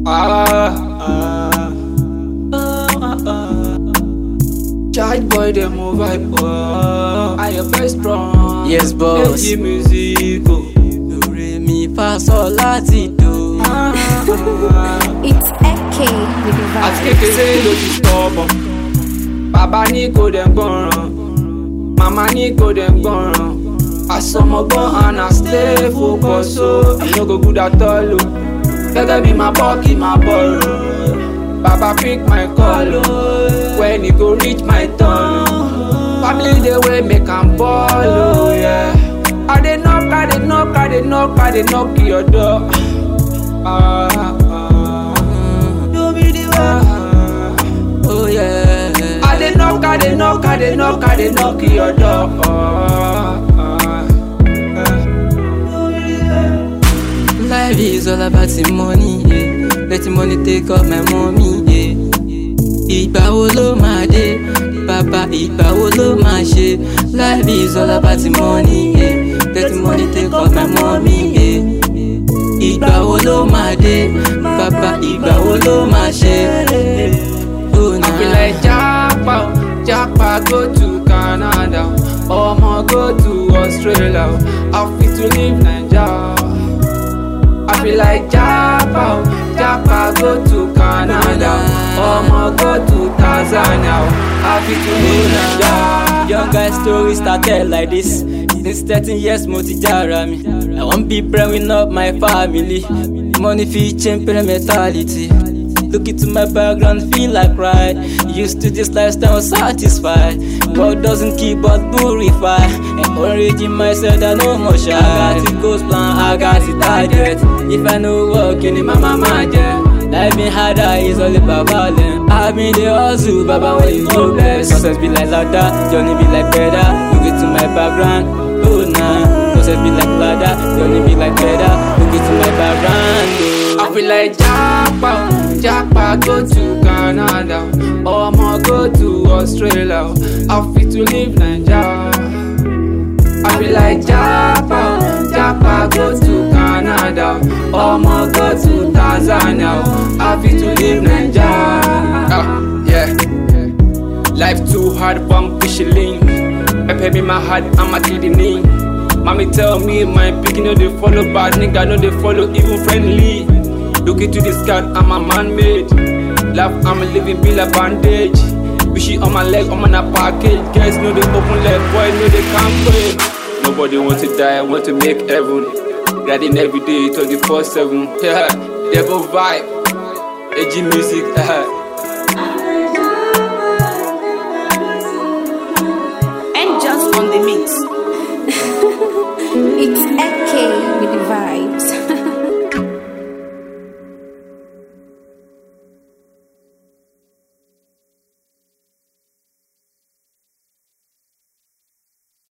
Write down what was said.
Ah, ah, ah, ah. Charge boy, them move vibe. Oh, I am very strong. Yes, boss. Make music. Oh. Lórí mi fa sọ láti do. Ah, ah. It's AK with the àti vibe. kékeré ló ti tọ́bọ̀ bàbá ní kò dẹ̀ gbọ́ràn màmá ní kò dẹ̀ gbọ́ràn àsọmọgbọ́n and I stay focus so I no go good at all o gẹ́gẹ́ bí máa bọ́ kí máa bọ̀rọ̀ bàbá pick my call o when e go reach my turn o family dey wey make am ball o yeah. I dey knock I dey knock I dey knock I dey knock your door. Ah, ah. Do me the way. Oh yeah. I dey knock, I dey knock, I dey knock, I dey knock your door. Life is all about the money, yeah. Let the money take up my mommy, yeah. Ìgbà wo ló máa dé? Bàbá ìgbà wo ló máa ṣe? Life is all about the money, yeah. Let the money take up my mommy, yeah. Ìgbà wo ló máa dé? Bàbá ìgbà wo ló máa ṣe? Oh, I feel like Japa, oh, Japa go to Canada, Omo go to Australia, I fit to live Naija. I feel like Japa, oh, Japa go to Canada, Omo go to Tanzania, I fit to live Naija. Young guy story started like this. Since 13 years, mo ti jara mi. I wan be bringing up my family. Money fit change parent mentality. Look into my background, feel like right. Used to this lifestyle, satisfied. God doesn't keep but purify. Encouraging myself that no more shy. I got the goals plan, I got the target. If I know work, in my mama yeah. Life been harder, it's all about balance. I been the hustle, Baba, when you know best. Success be like ladder, journey be like better. Look into my background, oh nah. Success be like ladder, journey be like better. Look into my background, oh. I feel like Japa, oh, Japa go to Canada, Omo go to Australia, I fit to live Naija. I feel like Japa, oh, Japa go to Canada, Omo go to Tanzania, I fit to live Naija. Ah, yeah. Life too hard, bum fishing link. Pepper me my heart, I'm a kidney. Mommy tell me my pikin no dey follow bad nigga no dey follow even friendly. Look into the sky, I'm a man made. Life I'm living be like bandage. Wishy on my leg, I'm on a package. Guys know they open leg, boy know they can't pray. Nobody want to die, want to make heaven. Riding every day, 24 7. Yeah, devil vibe. AG music.